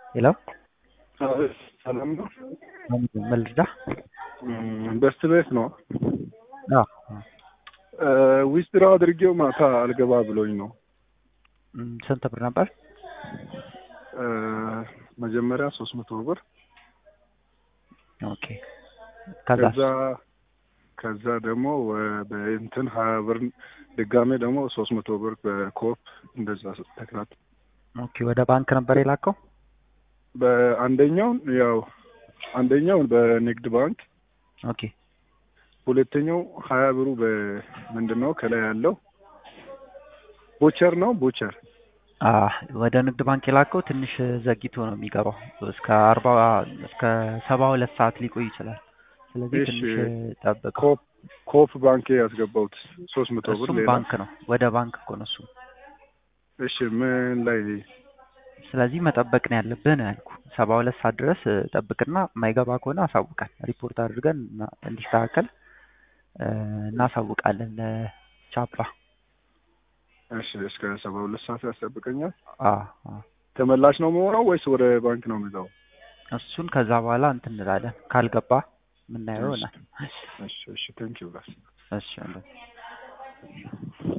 ሄሎ ሰላም ነው። ምን ልርዳ? በስት ቤት ነው። አዎ ዊዝድራ አድርጌው ማታ አልገባ ብሎኝ ነው። እም፣ ስንት ብር ነበር? መጀመሪያ ሶስት መቶ ብር ኦኬ። ከዛ ከዛ ከዛ ደግሞ ወ- በእንትን ሀያ ብር ድጋሜ ደግሞ ሶስት መቶ ብር በኮፕ እንደዛ ተክላት ኦኬ፣ ወደ ባንክ ነበር የላከው? በአንደኛውን ያው አንደኛው በንግድ ባንክ ኦኬ ሁለተኛው ሀያ ብሩ በምንድን ነው ከላይ ያለው ቦቸር ነው ቦቸር አ ወደ ንግድ ባንክ የላከው ትንሽ ዘግይቶ ነው የሚገባው። እስከ አርባ እስከ ሰባ ሁለት ሰዓት ሊቆይ ይችላል። ስለዚህ እሺ። ትንሽ ጠብቀው። ኮፕ ኮፕ ባንክ ያስገባሁት ሶስት መቶ ብር እሱም ሌላ ባንክ ነው፣ ወደ ባንክ እኮ ነው እሱ። እሺ ምን ላይ ስለዚህ መጠበቅ ነው ያለብህ ነው ያልኩ። ሰባ ሁለት ሰዓት ድረስ እ፣ ጠብቅና የማይገባ ከሆነ አሳውቃል። ሪፖርት አድርገን እና- እንዲስተካከል እ፣ እናሳውቃለን ለቻፓ። እሺ እስከ ሰባ ሁለት ሰዓት ያስጠብቀኛል አ አ ተመላሽ ነው መሆነው ወይስ ወደ ባንክ ነው የሚለው እሱን ከዛ በኋላ እንትን እንላለን። ካልገባ የምናየው ይሆናል። እሺ እሺ ቴንኪው ጋር እሺ